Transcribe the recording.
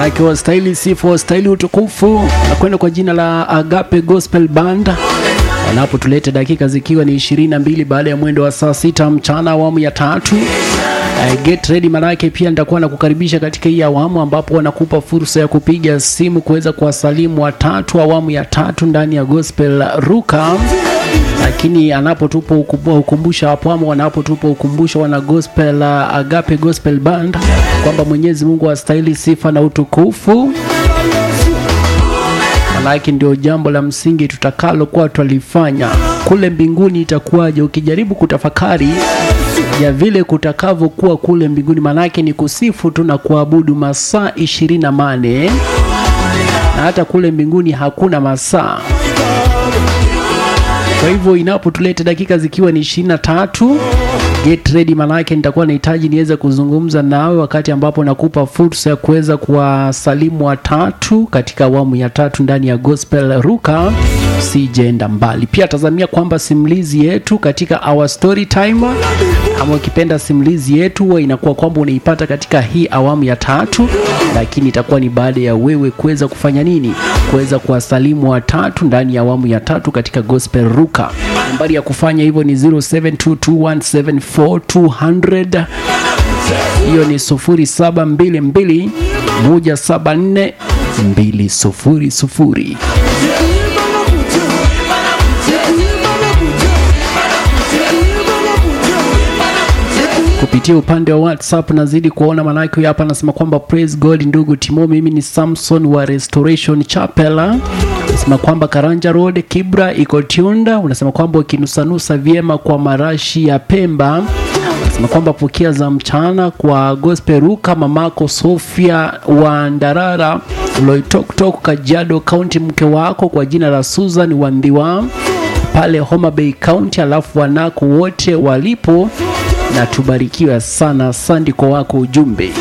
manake wastahili sifa, wastahili utukufu, na kwenda kwa jina la Agape Gospel Band wanapotuleta dakika zikiwa ni 22 baada ya mwendo wa saa sita mchana awamu ya tatu. Uh, get ready manake pia nitakuwa nakukaribisha katika hii awamu ambapo wanakupa fursa ya kupiga simu kuweza kuwasalimu watatu awamu ya tatu ndani ya Gospel Ruka lakini anapotupa ukumbusho hapo ama wanapotupa ukumbusho wana gospel uh, Agape Gospel Band kwamba Mwenyezi Mungu astahili sifa na utukufu. Manake ndio jambo la msingi tutakalokuwa twalifanya kule mbinguni. Itakuwaje ukijaribu kutafakari ya vile kutakavyokuwa kule mbinguni? Manake ni kusifu tu na kuabudu masaa ishirini na mane na hata kule mbinguni hakuna masaa. Kwa hivyo inapotuleta dakika zikiwa ni ishirini na tatu get ready, manake nitakuwa nahitaji niweze kuzungumza nawe wakati ambapo nakupa fursa ya kuweza kuwasalimu watatu katika awamu ya tatu ndani ya Gospel Ruka. Sijaenda mbali, pia tazamia kwamba simulizi yetu katika our story time ama ukipenda simulizi yetu huwa inakuwa kwamba unaipata katika hii awamu ya tatu, lakini itakuwa ni baada ya wewe kuweza kufanya nini? Kuweza kuwasalimu watatu ndani ya awamu ya tatu katika Gospel Ruka. Nambari ya kufanya hivyo ni 0722174200 hiyo ni 0722 174 200. kupitia upande wa WhatsApp nazidi kuona manake huyu hapa anasema kwamba praise God ndugu Timo, mimi ni Samson wa Restoration Chapel. Unasema kwamba Karanja Road Kibra iko Tiunda. Unasema kwamba ukinusanusa vyema kwa marashi ya Pemba. Unasema kwamba pokea za mchana kwa Gospel Ruka, mamako Sofia wa Ndarara Loitoktok, Kajiado County, mke wako kwa jina la Susan Wandhiwa pale Homa Bay County, alafu wanako wote walipo na tubarikiwe sana. Asante kwa wako ujumbe.